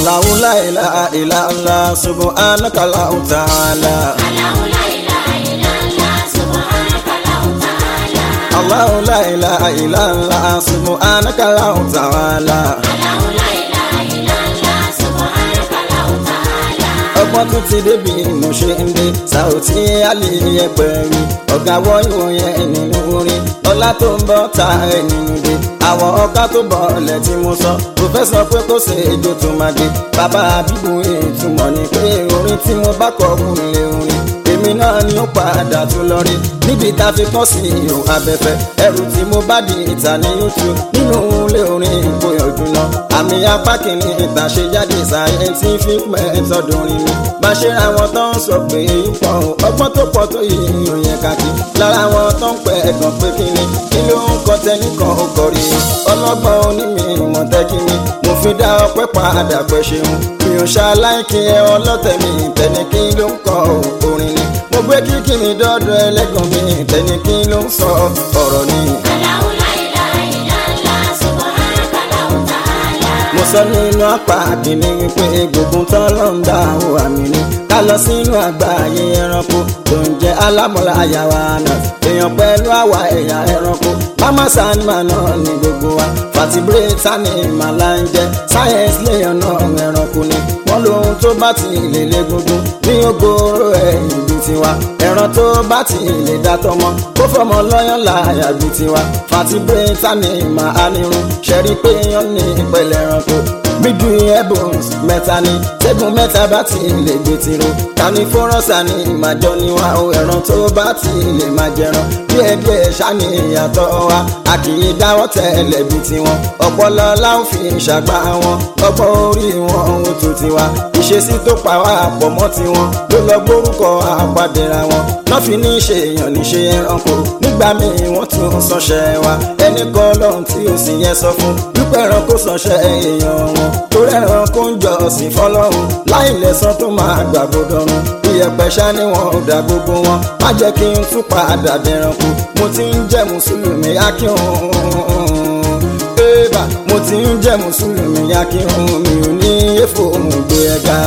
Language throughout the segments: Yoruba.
Allahu la ilaha illa Allah subhanaka Allahu ta'ala. Allahu la ilaha illa Allah subhanaka Allahu ta'ala. ọgbọ́n tún ti débi mo ṣe ń dé Saoty Ali ẹgbẹ̀rin ọ̀gá wọ ìròyìn nínú orin ọlá tó ń bọ́ ta ẹ̀ nínú dé àwọn ọ̀gá tó bọ̀ ọ̀lẹ̀ tí mo sọ pòfẹ́sọ̀ pé kò ṣe èjò tó máa dé bàbá àbíbù ìtumọ̀ ni pé orin tí mo bá kọ kù lè orin èmi náà ni ó padà tún lọ rí níbi tá a fi kọ́ sí ihò abẹ́fẹ́ ẹrù tí mo bá di ìta ní YouTube nínú ilé orin ìgbòyànjú náà àmì apá kìíní ìtàn ṣe jáde scientific method orin mi bá ṣe ra wọn tó ń sọ pé ipò ọgbọ́n tó pọ̀ tó yìí ìròyìn kàkí lára wọn tó ń pẹ́ ẹ̀gàn pé kíni kí ló ń kọ́ tẹ́nìkan ó kọrí ọlọ́gbọ́n onímì ìmọ̀tẹ́kí mi mo fi dá ọpẹ́ padà pẹ́ ṣeun mi ò ṣaláìkí ẹ ọlọ́tẹ̀ mi tẹ́ni kí ló ń kọ orin ni mo gbé kíkì mi dọ́dọ̀ ẹlẹ́gàn mi tẹ́ni kí ló ń sọ ọ̀rọ̀ ni. mo sọ nínú apá kìíní wípé gbogbo tán ló ń dá àwọn àmì ni ká lọ sínú àgbáyé ẹranko tó ń jẹ alámọ̀lá àyàwó àná èèyàn pẹ̀lú àwa ẹ̀yà ẹranko mama sanima náà ní gbogbo wa fatibrate ní ìmàlà ń jẹ science léèyàn náà ẹranko ni wọ́n lóhun tó bá ti lè lé gbogbo ní ogoro ẹ̀yìn bíi tiwa ẹran tó bá ti lè dá tọmọ kó fọmọ lọ́yàn láàyà bíi tiwa fatibrate ní ìmà anirun ṣẹ́rí pé yán ní ìpẹ̀lẹ̀ ẹranko gbígbì ebons mẹ́ta ni tẹ́gùn mẹ́ta bá ti lè gbé tiro tani fọ́rọ́sà ni ìmàjọ ni wa o ẹran tó bá ti lè máa jẹran díẹ̀díẹ̀ ṣáni ìyàtọ̀ wa a kì í dáwọ́ tẹ́lẹ̀ bí tiwọn ọpọlọ láwọn fi ṣàgbá wọn ọgbọ́n orí wọn ohun tó tiwa ìṣesí tó pa wá pọ̀ mọ́ tiwọn ló lọ gbórúkọ àpàdéra wọn náà fi ní ṣe èèyàn ní ṣe ẹranko nígbà míì wọ́n tún sọṣẹ́ wa ẹnì kan lọ́hùn tí ó sì yẹ sọ fún wípé ẹranko sọṣẹ́ èèyàn wọn torí ẹranko ń jọ ọ̀sìn fọlọ́run láì lẹ́sàn tó máa gbàgbọ́dọ̀run iyẹ̀pẹ̀ ṣá ni wọn ò dá gbogbo wọn má jẹ́ kí n tún padà dẹranko mo ti ń jẹ́ mùsùlùmí akíhun ébà mo ti ń jẹ́ mùsùlùmí akíhun mi ò ní èfò òun gbé ẹ̀ga.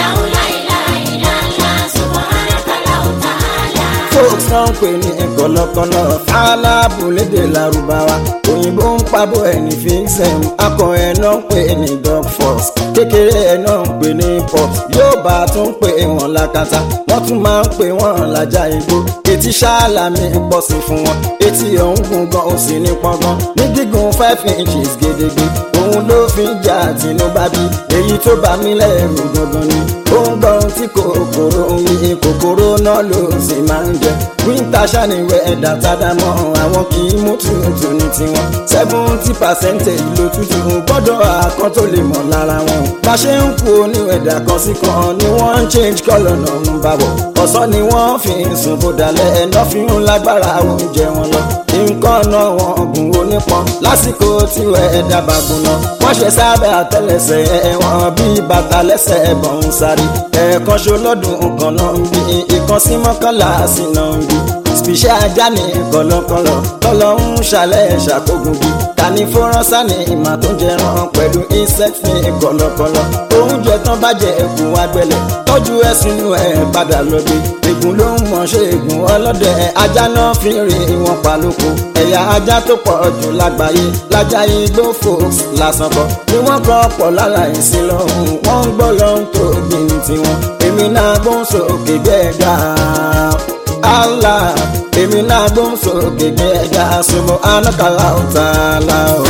folks náà ń pè ní kọ̀lọ̀kọ̀lọ̀ fàlàbù lédè lárúbáwá òyìnbó ń pabọ́ ẹni fíṣẹ̀m akọ ẹ̀ náà ń pè ní dog force kékeré ẹ̀ náà ń pè ní pop yóò bá tún pè wọ́n lákàtà wọ́n tún máa ń pè wọ́n lájà igbó etí ṣáàlàmì pọ̀ sí fún wọn etí ọ̀hún gùn gan ó sì ní pọ́ngàn ní gígùn five inches gédégbé òun ló fi ń jà tìǹbà bí èyí tó bá mi lẹ́rù gangan ni ó ń gbọ́ ohun tí kòkòrò ń yí kòkòrò náà ló sì máa ń jẹ wíńtà ṣàníwẹ̀ ẹ̀dá tádàmọ́ àwọn kì í mú tútù ní tiwọn seventy percent ìlò tútù gbọ́dọ̀ àkọ́ tó lè mọ̀ lára wọn bá ṣe ń kú oníwẹ̀dà kan sí kan ni wọ́n ń change colour náà ń bá bọ̀ ọ̀sán ni wọ́n fi ń sùn bó dalẹ̀ ẹ̀nà fi ń lágbára oúnjẹ wọn lọ nǹkan náà wọn gùn onípọn lásìkò tí ẹ̀dá bá gùn náà wọ́n ṣe sábẹ́ àtẹ́lẹsẹ̀ ẹ̀wọ̀n bíi bàtà lẹ́sẹ̀ ẹ̀bọ̀n ń sáré ẹ̀ẹ̀kan ṣo lọ́dún kan náà ń bí ìkan sí mọ́kànlá sí náà ń bí spíṣẹ́ ajá ní kọ̀lọ̀kọ̀lọ̀ tọ́lọ̀ ń ṣàlẹ̀ ṣàkógun bí tani fọ́rọ́sà ní ìmọ̀ tó ń jẹran pẹ̀lú insect ní kọ̀lọ̀kọ̀lọ̀ oúnjẹ tán bá jẹ ẹ̀gùn agbẹ̀lẹ̀ tọ́jú ẹ̀ sínú ẹ̀ padà lọ́dẹ ègùn ló ń mọ̀ ṣe ègùn ọlọ́dẹ ajá náà fi rí wọn pa lóko ẹ̀yà ajá tó pọ̀ jù lágbàáyé lájà igbó folks lásán kọ́ ni wọ́n kọ́ pọ̀ lára ìsìn lọ́hùn wọ́n ń gbọ́ lọ́hùn tó gbìn tiwọn èmi náà gbóhùn sókè gbẹ́gà Allah èmi náà gbóhùn sókè gbẹ́gà sọ́mọ́ anákàlà ọ̀tàlá o.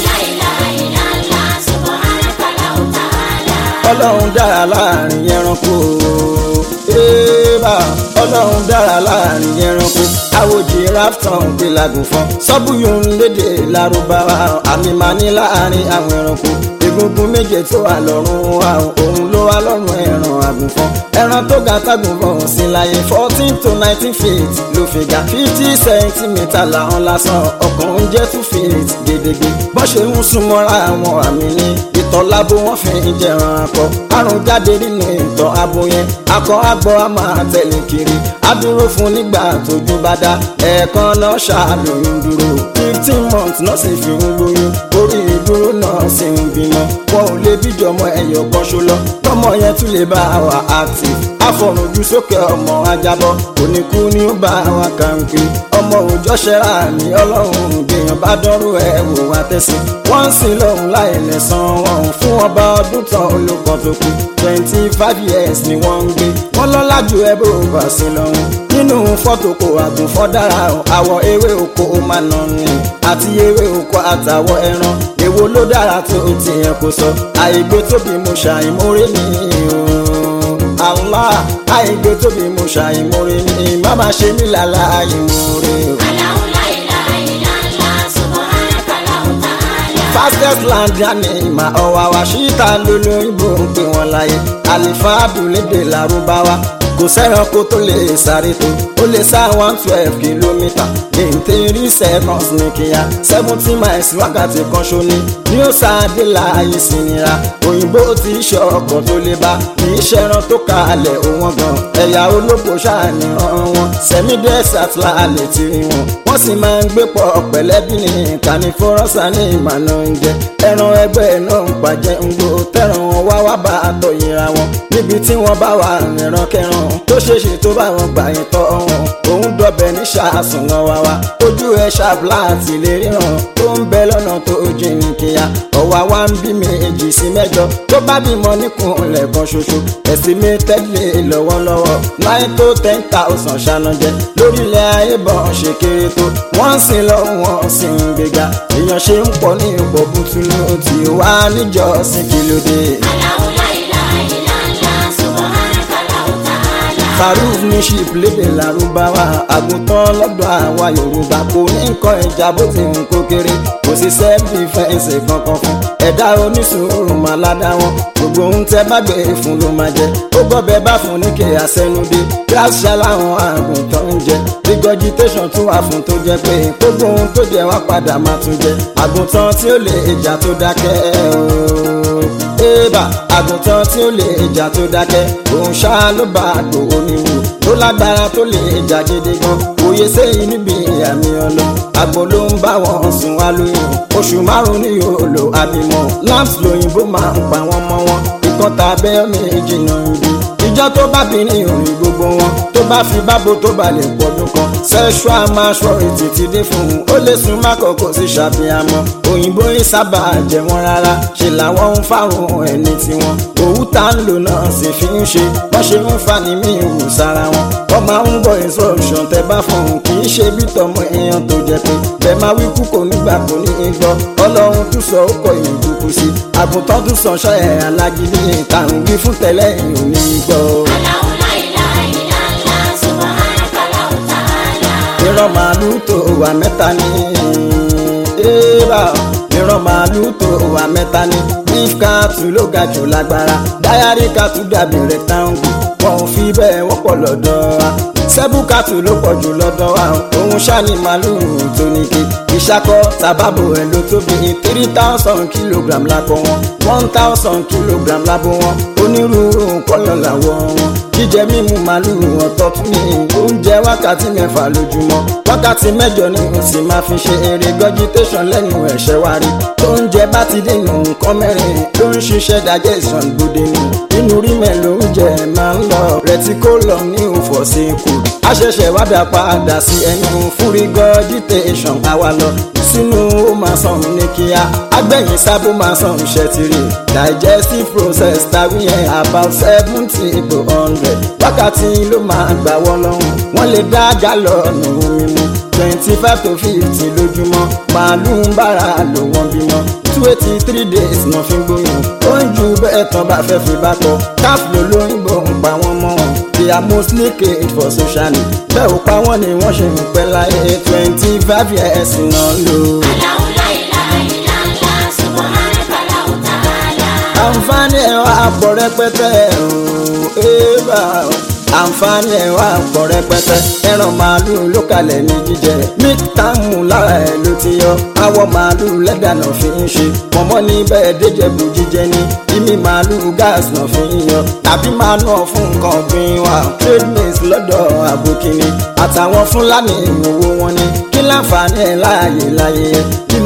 ọlọ́run dára láàrin ẹranko ébà ọlọ́run dára láàrin ẹranko àwòjì rafton gbé lagun fún sọ́bùyùn lédè lárúbáwá àmì máa ní láàrin àwọn ẹranko egungun méje tó wà lọ́rùn wa òun ló wà lọ́rùn ẹran àgùnfọ́n ẹran tó ga tágùnfọ́n sí láyé fourteen to nineteen feet ló fi ga fifty centimetre làwọn lásán ọkàn ń jẹ́ two feet gédégbé bọ́n ṣe ń súnmọ́ra àwọn àmì ní ìtọ̀ lábo wọ́n fi ń jẹran akọ àrùn jáde nínú ìtọ̀ abo yẹn akọ àgbọ̀ á máa tẹ̀lé kiri á dúró fún nígbà tójú bá dá ẹ̀ẹ̀kan náà ṣàlóyún dúró fifteen months náà sì fi ń lóyún orí ìdúró náà sì ń bímọ wọn ò lè bíjọmọ ẹyọ kan ṣo lọ tọmọ yẹn tún lè bá wa active àfọ̀rùnjú sókè ọmọ ajábọ̀ oníkú ni ó bá wa kàǹpé ọmọ òòjọ́ ṣẹ́ra ní ọlọ́run gbèyàn bá dọ́rù ẹ̀ wò wá tẹ̀sí wọ́n ń sìn lọ́hùn láì lẹ̀sán wọn fún ọba ọdún tán olùkọ́ tó kù twenty five years ni wọ́n ń gbé wọ́n lọ́lá ju ẹ bó bá sí lọ́hùn nínú fọ́tò kò àgùnfọ́ dára àwọ̀ ewé oko máa nà ní àti ewé oko àtàwọ̀ ẹran èwo ló dára tó tiẹ̀ kò sọ àìgbé tóbi mo ṣàìmórè ní o Allah àìgbé tóbi mo ṣàìmórè ní má má ṣe mí lálá àìmórè o. Allahu la ilaha illallah, subhanaka Allahu ta'ala. fastest land yanni ìmà ọ̀wà wa ṣíta lólóyìnbó ń pè wọ́n láyé àlìfáà abúlédè lárúbáwá kò sẹ́ranko tó lè sáré tó ó lè sá one twelve kìlómítà ní three seconds ní kíá seventy miles wákàtí kan ṣóní ní ó sáadé láàyè sí nira òyìnbó ti ṣe ọkọ̀ tó lè bá kì í ṣẹran tó kalẹ̀ òwọ́n gan ẹ̀yà olóko ṣàníyàn wọn sẹ́mi desert láàlẹ̀ tí rí wọn wọ́n sì máa ń gbé pọ̀ pẹ̀lẹ́bí ní kànífọ́rọ́sà ní ìmọ̀nà oúnjẹ ẹran ẹgbẹ́ náà ń pàjẹ́ ń gbó tẹ̀ràn wọn wá wá bá àtọ̀ yẹra wọn níbi tí wọ́n bá wà rìnrán kẹran tó ṣeéṣe tó bá wọn gbà yín tọ́ wọn òun dọ̀bẹ̀ ní ṣàásùn wọn wá wá ojú ẹ̀ ṣàbùlà àti lè ríran tó ń bẹ lọ́nà tó jìn kíá ọ̀wá wa ń bí méjì sí mẹ́jọ tó bá bímọ níkùnlẹ̀ kan ṣoṣo estimated lè lọ́wọ́lọ́wọ́ nine to ten thousand ṣànàjẹ lórílẹ̀ ayé bọ̀ ṣe kéré tó wọ́n ń sìn lọ wọ́n sì ń gbéga èèyàn ṣe ń pọ̀ ní ipò bùtùlù tí wà níjọ́sìn kí ló dé. Allahu la ilaha illallah, subhanaka Allahu ta'ala. Farouk ní ṣìp lédè lárúbáwá àgùntàn lọ́dọ̀ àwa Yorùbá kò ní nǹkan ìjà bó ti ń kó kéré kò sí sẹ́ẹ̀dífẹ́ǹsì kankan fún ẹ̀dá onísùúrù máa ládàá wọn gbogbo ohun tẹ bá gbé fún ló máa jẹ ó gbọ́bẹ̀ bá fún ní kí àsẹnudé kíláṣà láwọn àgùntàn ń jẹ regurgitation tún wà fún tó jẹ pé gbogbo ohun tó jẹ wá padà máa tún jẹ àgùntàn tí ó lè ìjà tó dákẹ́ ooo ébà àgùntàn tí ó lè ìjà tó dákẹ́ òun ṣá ló bá àgbò oníwò tó lágbára tó lè ìjà gidi gan òye sẹ́yìn níbi àmì ọlọ àgbò ló ń bá wọn sùn wá lóyún oṣù márùn ní yóò lò àbímọ lamps lóyìnbó máa ń pa wọn mọ́ wọn ìkan tàbẹ́ méjì náà ń bí ìjọ tó bá bí ní orin gbogbo wọn tó bá fi bábo tó bá lè pọdún kan sexual maturity ti dé fún un ó lè sún mákòókò sí ṣàfihàmọ́ òyìnbó yìí sábà jẹ wọn rárá ṣe làwọn ń fárun ẹni tiwọn òwú tá ń lò náà sì fi ń ṣe wọ́n ṣe ń fa ní mí ìwù sára wọn wọ́n máa ń gbọ́ instruction tẹ bá fún un kì í ṣe bí tọmọ èèyàn tó jẹ pé bẹ́ẹ̀ máa wí kú kò nígbà kò ní í gbọ́ ọlọ́run tún sọ ó kọ ìlú kúkú sí àgùntàn tún sọ ṣọ́ ẹ̀ alágídí ìtàrùn wí fún tẹ́lẹ̀ ìhùn ní í gbọ́. Allahu la ilaha illallah, subhanaka Allahu ta'ala. ìran màálù tó wà mẹ́ta ní ébà ìran màálù tó wà mẹ́ta ní beef cattle ló ga jù lágbára diary cattle dàbí rectangle wọn ò fi bẹ́ẹ̀ wọ́pọ̀ lọ́dọ̀ wa sẹ́bù cattle ló pọ̀ jù lọ́dọ̀ wa òun ṣáni màálù tó níke ìṣakọ tàbábò ẹ̀ ló tóbi three thousand kilogram lápò wọn one thousand kilogram lábò wọn onírúurú kọ́lọ̀ làwọ̀ wọn jíjẹ mímu màálùú ọ̀tọ̀ tún ní oúnjẹ wákàtí mẹ́fà lójúmọ́ wákàtí mẹ́jọ ni o sì máa fi ṣe eré vegetation lẹ́nu ẹ̀ṣẹ̀ wa rí tóúnjẹ bá ti dènà nǹkan mẹ́rin ló ń ṣiṣẹ́ digestion gbòde nù inú rí mẹ́lò oúnjẹ máa ń lọ reticulum ní òfòsínkù àṣẹ̀ṣẹ̀ wá dá padà sí ẹnu fún regurgitation àwa lọ sínú ó máa sàn ní kíá agbẹ̀yìn sábó máa sàn ṣẹ́tìrì digestive process tàbí ẹ̀ about seventy to hundred wákàtí ló máa gbà wọ́n lọ́hùn wọ́n lè dá gálọ̀nù omi mu twenty five to fifty lójúmọ́ màálù ń bára lò wọ́n bímọ two eighty three days náà fi ń gbóyún ó ń ju bẹ́ẹ̀ tán bá fẹ́ fi bá kọ káf ló lóyìnbó ń pa wọ́n mọ́ wọn they are mostly caged for social need bẹ́ẹ̀ ò pa wọ́n ni wọ́n ṣe ń pẹ́ láyé twenty five years náà lò. Allahu la ilaha illallah, subhanaka Allahu ta'ala. àǹfààní ẹ̀ wá pọ̀ rẹpẹtẹ ooo ébà àǹfààní ẹ̀ wá pọ̀ rẹpẹtẹ ẹran màálù ló kalẹ̀ ní jíjẹ milk táàmù lára ẹ̀ ló ti yọ awọ màálù lẹ́dà náà fi ń ṣe pọ̀mọ́ ní bẹ́ẹ̀ déjẹ̀bù jíjẹ ní ìmí màálù gas náà fi ń yọ tàbí máa nà fún nǹkan ọ̀gbìn wa trade maize lọ́dọ̀ àbòkìní àtàwọn fúlàní owó wọn ní kí láǹfààní ẹ̀ láàyè láyé ẹ̀ kí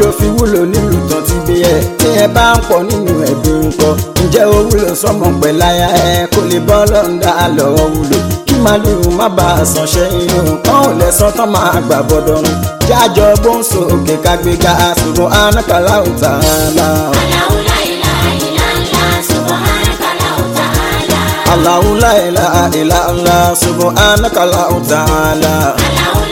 ló fi wúlò nílùú tán ti bí ẹ tí ẹ bá ń pọ̀ nínú ẹbí ńkọ́ ǹjẹ́ ó wúlò sọmọ pẹ̀láyà ẹ kó lè bọ́ lọ́ńdà lọ́wọ́ wúlò kí màlúù má bá a sàn ṣẹ́yìn o kán ò lẹ́sàn tán máa gbà bọ́dọ̀ run jájọ gbóǹso òkè kágbéga ṣùgbọ́n anákàlà ò tà á la. Allahu la ilaha illallah, subhanaka Allahu ta'ala. Allahu la ilaha illa Allah subhanaka Allahu ta'ala. Allahu